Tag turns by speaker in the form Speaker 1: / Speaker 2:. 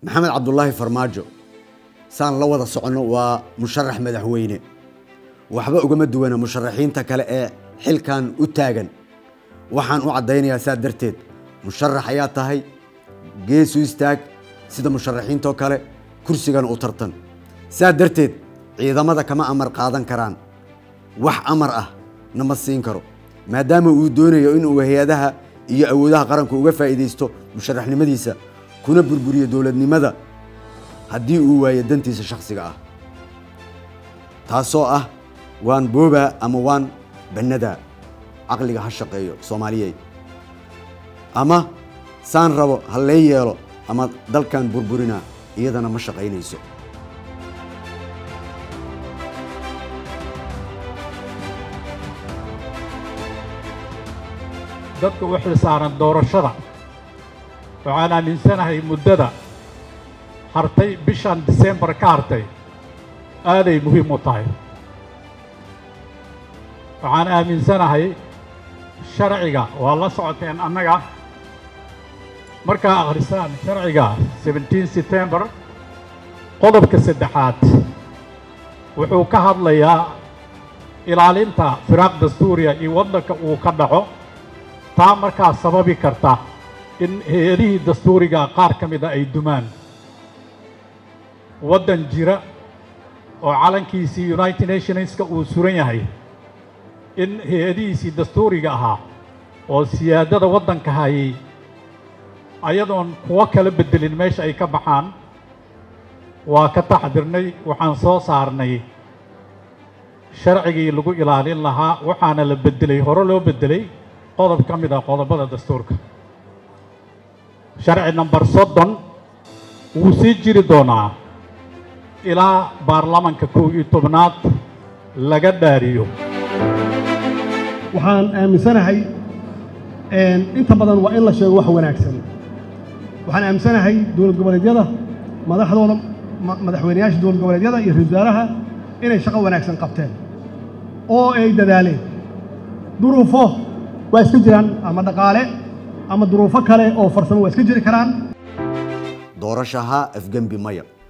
Speaker 1: maxamed cabdulaahi farmaajo saan la wada soconno waa musharax madaxweyne waxba ugama duwana musharaxiinta kale ee xilkan u taagan waxaan u caddaynayaa saa darteed musharax ayaa tahay geesu istaag sida musharaxiintoo kale kursigana u tartan saa darteed ciidamada kama amar qaadan karaan wax amar ah nama siin karo maadaama uu doonayo inuu hay-adaha iyo awoodaha qaranku uga faa'iidaysto musharaxnimadiisa kuna burburiyo dowladnimada haddii uu waayo dantiisa shakhsiga ah taasoo ah waan boobaa ama waan bannadaa caqliga ha shaqeeyo soomaaliyey ama saan rabo ha lee yeelo ama dalkan burburinaa iyadana ma shaqaynayso
Speaker 2: dadka u xil saaran doorashada waxaan aaminsanahay muddada hartay bishan disembar ka hartay aaday muhiim u tahay waxaan aaminsanahay sharciga waa la socoteen annaga markaa akhrisaan sharciga seventeen september qodobka saddexaad wuxuu ka hadlayaa ilaalinta firaaq dastuuriya iyo waddanka uu ka dhaco taa markaa sababi karta in hay-adihii dastuuriga qaar ka mida ay dumaan waddan jira oo calankiisii united nationska uu suran yahay in hay-adihiisii dastuuriga ahaa oo siyaadada waddanka hayay ayadoon kuwo kala beddelin meesha ay ka baxaan waa ka taxdirnay waxaan soo saarnay sharcigii lagu ilaalin lahaa waxaana la beddelay hore loo beddelay qodob ka mid ah qodobada dastuurka sharci namber soddon wuu sii jiri doonaa ilaa baarlamanka kow iyo tobnaad laga dhaariyo
Speaker 3: waxaan aaminsanahay inta badan waa in la sheego wax wanaagsan waxaan aaminsanahay dowlad goboleedyada madaxdooda madaxweyneyaasha dowlad goboleedyada iyo ra-isul wasaaraha inay shaqo wanaagsan qabteen oo ay dadaaleen duruufo waa iska jiraan ama dhaqaale ama duruufo kale oo farsamo waa iska jiri karaan
Speaker 1: doorashaha afgembi maya